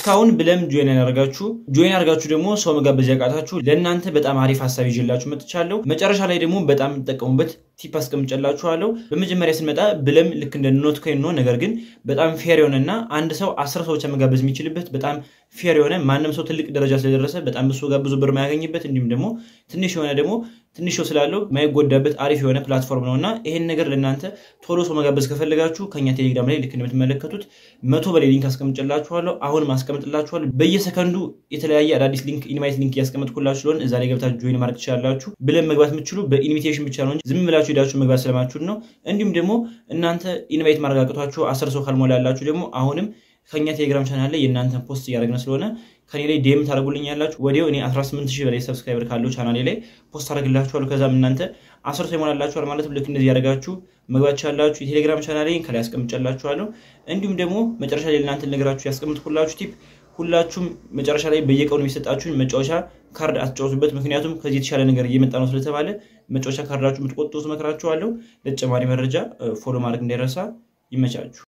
እስካሁን ብለም ጆይን ያደርጋችሁ ጆይን ያደርጋችሁ ደግሞ ሰው መጋበዝ ያቃታችሁ ለእናንተ በጣም አሪፍ ሀሳብ ይዤላችሁ መጥቻለሁ። መጨረሻ ላይ ደግሞ በጣም የምትጠቀሙበት ቲፕ አስቀምጨላችኋለሁ። በመጀመሪያ ስንመጣ ብለም ልክ እንደ ኖት ኮይን ነው። ነገር ግን በጣም ፌር የሆነና አንድ ሰው አስር ሰዎች መጋበዝ የሚችልበት በጣም ፌር የሆነ ማንም ሰው ትልቅ ደረጃ ስለደረሰ በጣም ብሶ ጋር ብዙ ብር ማያገኝበት እንዲሁም ደግሞ ትንሽ የሆነ ደግሞ ትንሽ ሰው ስላለው የማይጎዳበት አሪፍ የሆነ ፕላትፎርም ነው እና ይሄን ነገር ለእናንተ ቶሎ ሰው መጋበዝ ከፈለጋችሁ ከኛ ቴሌግራም ላይ ልክ እንደምትመለከቱት መቶ በላይ ሊንክ አስቀምጭላችኋለሁ። አሁንም አስቀምጥላችኋለሁ። በየሰከንዱ የተለያየ አዳዲስ ሊንክ ኢንቫይት ሊንክ እያስቀመጥኩላችሁ ስለሆነ እዛ ላይ ገብታችሁ ጆይን ማድረግ ትችላላችሁ። ብለን መግባት የምትችሉ በኢንቪቴሽን ብቻ ነው እንጂ ዝም ብላችሁ ሄዳችሁ መግባት ስለማችሁት ነው። እንዲሁም ደግሞ እናንተ ኢንቫይት ማረጋግጧችሁ አስር ሰው ካልሞላ ያላችሁ ደግሞ አሁንም ከኛ ቴሌግራም ቻናል ላይ የእናንተን ፖስት እያደረግን ስለሆነ ከኔ ላይ ዴም ታደርጉልኝ ያላችሁ ወዲያው እኔ 18 ሺህ በላይ ሰብስክራይበር ካለው ቻናሌ ላይ ፖስት አደርግላችኋለሁ። ከዛም እናንተ አስር ሰው ይሞላላችኋል ማለት ልክ እንደዚህ ያደረጋችሁ መግባት ቻላችሁ። የቴሌግራም ቻናሌ ከላይ ያስቀምጨላችኋለሁ። እንዲሁም ደግሞ መጨረሻ ላይ ለእናንተ ነገራችሁ ያስቀምጥኩላችሁ ቲፕ ሁላችሁም መጨረሻ ላይ በየቀኑ የሚሰጣችሁን መጫወቻ ካርድ አትጫወቱበት። ምክንያቱም ከዚህ የተሻለ ነገር እየመጣ ነው ስለተባለ መጫወቻ ካርዳችሁ የምትቆጥቡ መክራችኋለሁ። ለተጨማሪ መረጃ ፎሎ ማድረግ እንዳይረሳ። ይመቻችሁ።